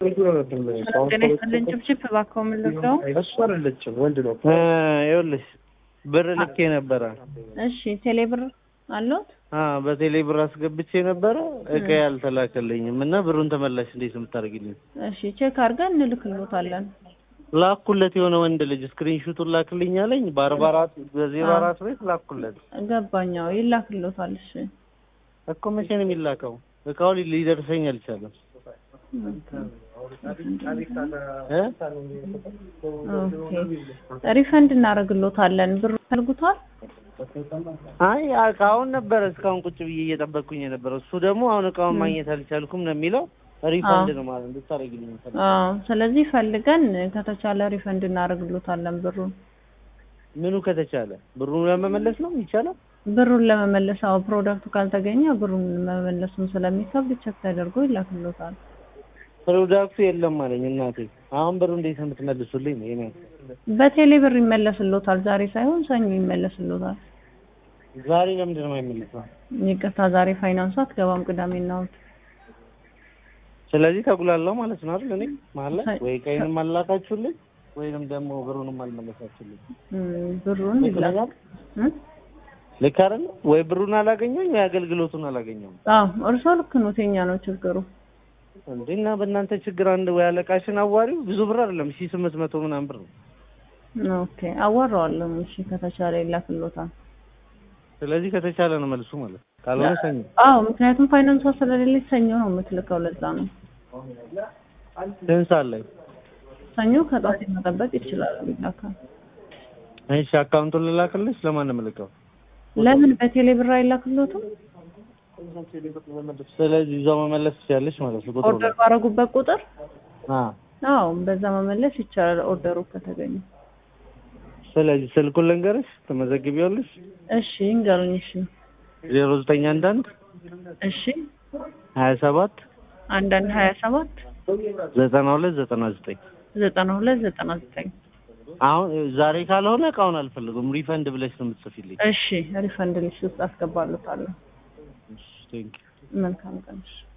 ጤና ይስጥልን ጭብጭብ እባክዎ ምን ልርዳው? እሱ አይደለችም ወንድ ነው። ይኸውልሽ ብር ልኬ ነበረ። እሺ ቴሌ ብር አለዎት? አዎ በቴሌ ብር አስገብቼ ነበረ እቃ ያልተላከልኝም እና ብሩን ተመላሽ እንዴት ነው የምታደርጊልኝ? እሺ ቼክ አድርገን እንልክልዎታለን። ላኩለት የሆነ ወንድ ልጅ ስክሪንሹቱን ላክልኝ አለኝ። በአርባ አራት በዜሮ አራት ቤት ላኩለት ገባኛው ይላክልዎታል። እሺ እኮ መቼ ነው የሚላከው? እቃው ሊ- ሊደርሰኝ አልቻለም። እ? ኦኬ ሪፈንድ እናደርግልዎታለን። ብሩ ፈልጉቷል? አይ እቃውን ነበረ እስካሁን ቁጭ ብዬ እየጠበቅኩኝ የነበረው። እሱ ደግሞ አሁን እቃውን ማግኘት አልቻልኩም ነው የሚለው። ሪፈንድ ነው ማለት እንድታደርጊልኝ የምፈልገው። አዎ ስለዚህ ፈልገን ከተቻለ ሪፈንድ እናደርግልዎታለን ብሩን ምኑ ከተቻለ ብሩን ለመመለስ ነው ይቻላል። ብሩን ለመመለስ አዎ ፕሮዳክቱ ካልተገኘ ብሩን መመለሱም ስለሚከብድ ቸክ ተደርጎ ይላክልዎታል። ፕሮዳክቱ የለም አለኝ እናቴ። አሁን ብሩ እንዴት ነው የምትመልሱልኝ? ነው የኔ በቴሌ ብር ይመለስልዎታል። ዛሬ ሳይሆን ሰኞ ይመለስልዎታል። ዛሬ ለምንድን ነው የማይመለሰው? ይቅርታ ዛሬ ፋይናንሱ አትገባም ቅዳሜና እሑድ። ስለዚህ ተጉላላው ማለት ነው አይደል? እኔ ማለት ሳይ- ወይ ቀይንም አላካችሁልኝ ወይንም ደግሞ ብሩንም አልመለሳችሁልኝ። እም፣ ብሩን ልክ ይላክ ነኝ? እም? ልክ አይደል? ወይ ብሩን አላገኘሁኝ ወይ አገልግሎቱን አላገኘሁም። አዎ እርስዎ ልክ ነው። የኛ ነው ችግሩ። እንዴ እና በእናንተ ችግር አንድ ወይ አለቃሽን አዋሪው ብዙ ብር አይደለም ሺህ ስምንት መቶ ምናምን ብር ነው። ኦኬ አዋራዋለሁ። እሺ ከተቻለ ይላክልዎታል። ስለዚህ ከተቻለ ነው መልሱ ማለት ካልሆነ ሰኞ አዎ ምክንያቱም ፋይናንሷ ስለሌለች ሰኞ ነው የምትልከው። ለዛ ነው ስንት ሰዓት ላይ? ሰኞ ከጧት መጠበቅ ይችላሉ። ይላካል። እሺ አካውንቱን ልላክልሽ? ለማን ነው የምልከው? ለምን በቴሌ ብር አይላክልዎትም? ስለዚህ ይዛው መመለስ ትችያለሽ ማለት ነው። ቁጥሩ ኦርደር ባረጉበት ቁጥር አ አዎ በዛ መመለስ ይቻላል። ኦርደሩ ከተገኘ ስለዚህ ስልኩን ልንገርሽ ትመዘግቢዋለሽ? እሺ እንገሩኝ። እሺ ዜሮ ዘጠኝ አንድ አንድ እሺ ሀያ ሰባት አንዳንድ ሀያ ሰባት ዘጠና ሁለት ዘጠና ዘጠኝ ዘጠና ሁለት ዘጠና ዘጠኝ አሁን ዛሬ ካልሆነ እቃውን አልፈልጉም ሪፈንድ ብለሽ ነው የምትጽፊልኝ። እሺ ሪፈንድ ሊስት ውስጥ አስገባሉታለሁ። ቴንክ መልካም ቀን። እሺ